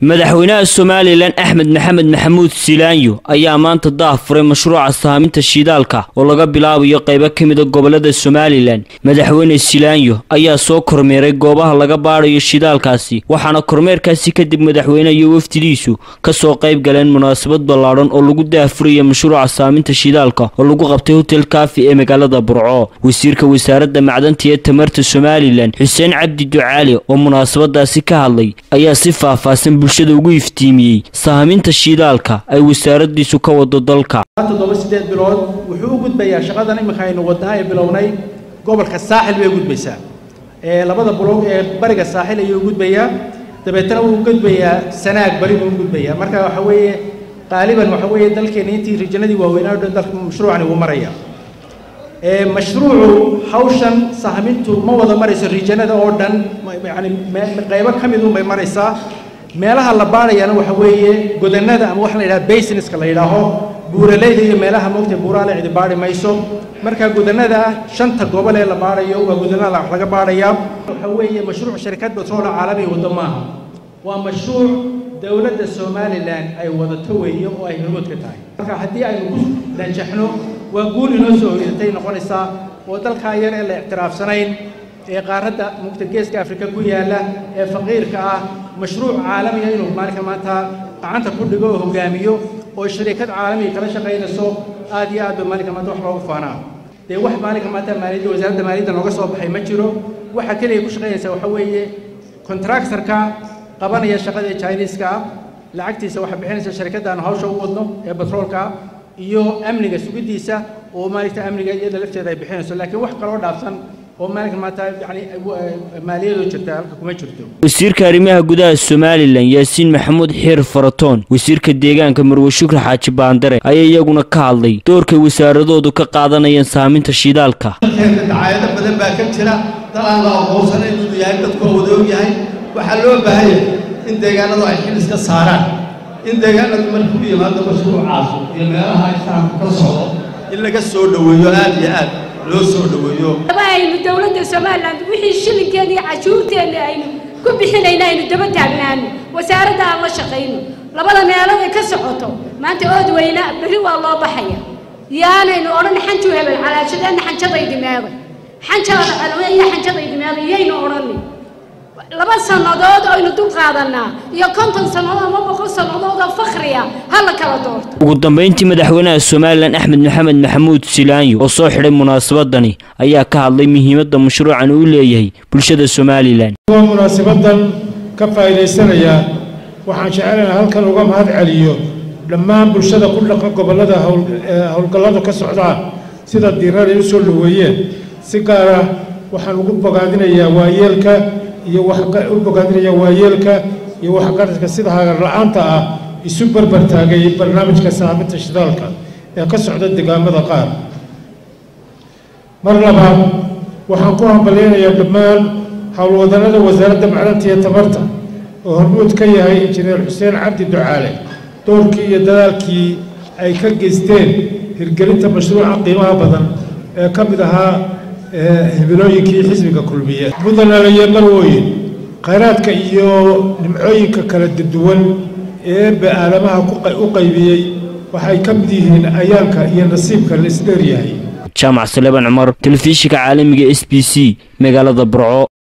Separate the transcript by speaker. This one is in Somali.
Speaker 1: madaxweynaha somalilan axmed maxamed maxamuud silaanyo ayaa maanta daah furay mashruuca sahaaminta shidaalka oo laga bilaabayo qaybo ka mida gobolada somalilan madaxweyne silaanyo ayaa soo kormeeray goobaha laga baadhayo shidaalkaasi waxaana kormeerkaasi kadib madaxweyneha iyo wafdidiisu kasoo qayb galeen munaasabad ballaadhan oo lagu daahfuraya mashruuca sahaaminta shidaalka oo lagu qabtay hotel kaafi ee magaalada burco wasiirka wasaaradda macdanta ee tamarta somalilan xuseen cabdi ducaali oo munaasabadaasi ka hadlay ayaa si faahfaahsan bulshada ugu iftiimiyey sahaaminta shidaalka ay wasaaradiisu ka wado dalka
Speaker 2: toddoba sideed bilood wuxuu u gudbayaa shaqadan iminka aynu wadnaa ee bilownay gobolka saaxil bay u gudbaysaa ee labada buloog ee bariga saaxil ayuu u gudbayaa dabeetana wuu u gudbayaa sanaag bari buu u gudbayaa marka waxa weeye qaaliban waxa weeye dalkeena intii rijanadii waaweynaa o dhan dalka mashruucani wuu maraya mashruucu hawshan sahmintu ma wada marayso rijanada oo dhan yani qaybo ka mid un bay maraysaa meelaha la baadhayana waxa weeye godanada ama waxa la yidhaha basineska la yidhaaho buuraleyda iyo meelaha moogta buuraale cidi baadhi mayso marka godanada shanta gobol ee la baadhayo waa godanada wax laga baadhayaa waxa weeye mashruuc shirkad batroola caalamiga waddo maaha waa mashruuc dowladda somalilan ay wadato weeye oo ay hormood ka tahay marka haddii aynu ku danjaxno waa guul inoo soo hoyatay noqonaysaa oo dalkaa yar ee la ictiraafsanayn ee qaaradda mugta geeska afrika ku yaalla ee faqiirka ah mashruuc caalamiga inuu maalinka maanta gacanta ku dhigo oo hogaamiyo oo shariikad caalamiga kala shaqaynayso aad iyo aad ba maalinka maanta wax loogu faanaa dee wax maalinka maanta maaliyadda wasaaradda maaliyadda nooga soo baxay ma jiro waxa keliya ku shaqaynaysa waxa weeye contractorka qabanaya shaqada ee chinese-ka ah lacagtiisa waxaa bixinaysa sharikadda aanu hawsha u wadno ee batroolka iyo amniga sugiddiisa oo maalinta amniga iyada lafteeda ay bixinayso laakiin wax kaloo dhaafsan oo maalinka maanta yani maaliyadoo jirta halka kuma jirto
Speaker 1: wasiirka arrimaha gudaha somalilan yaasiin maxamuud xiir faratoon wasiirka deegaanka marwe shukri xaaji baandare ayaa iyaguna ka hadlay doorkay wasaaradoodu ka qaadanayaan saaminta shidaalka
Speaker 3: dacaayado badan baa ka jira dal aan la aqoonsanayn inuu yahay dadkoo wada og yahay waxaa loo baahanya in deegaanadu ay xil iska saaraan in deegaanadu markuu yimaado mashruucaas iyo meelaha islaamka ka socdo in laga soo dhoweeyo aad iyo aad loo soo dhoweeyo
Speaker 4: aynu dowladda somalilan wixii shilinkeena iyo cashuurteena aynu ku bixinayna aynu daba taagnaano wasaaradda aan la shaqayno labada meelood ay ka socoto maanta ood weyna berri waa loo baxaya yaanaynu odhan xanju hebel calaashadeenna xanjadaydi meeday xanjaada calwe iyo xanjadaydi meeday iyaynu odhanin laba sannadood aynu dul qaadanaa iyo konton sannadood ama boqol sannadood oo fakhriya ha la kala doorto
Speaker 1: ugu dambayntii madaxweynaha somalilan axmed maxamed maxamuud silaanyo oo soo xidhay munaasabadani ayaa ka hadlay muhiimadda mashruucan uu leeyahay bulshada somalilan
Speaker 5: munaasabadan ka faa'iidaysanaya waxaan jecelaynaa halkan uga mahad celiyo dhammaan bulshada ku dhaqan gobollada howlgalladu ka socdaan sida diiraday u soo dhoweeyeen si gaara waxaan ugu bogaadinayaa waayeelka iyo u bogaadinaya waayeelka iyo waxgaradka sida hagar la-aanta ah isu barbar taagay barnaamijka saaminta shidaalka ee ka socda deegaamada qaar mar labaad waxaan ku hambalyaynayaa dhammaan howlwadanada wasaaradda macdanta iyo tamarta oo hormuud ka yahay injineer xuseen cabdi ducaale doorkii iyo dadaalkii ay ka geysteen hirgelinta mashruuca qiimaha badan ee ka mid ahaa hibilooyinkii xisbiga kulmiye mudanalaye marwooyin khayraadka iyo nimcooyinka kala duwan ee ba-aalamaha u qaybiyey waxay ka mid yihiin ayaanka iyo nasiibka la isdheeryahay
Speaker 1: jaamac saleban cumar telefishinka caalamiga s b c magaalada burco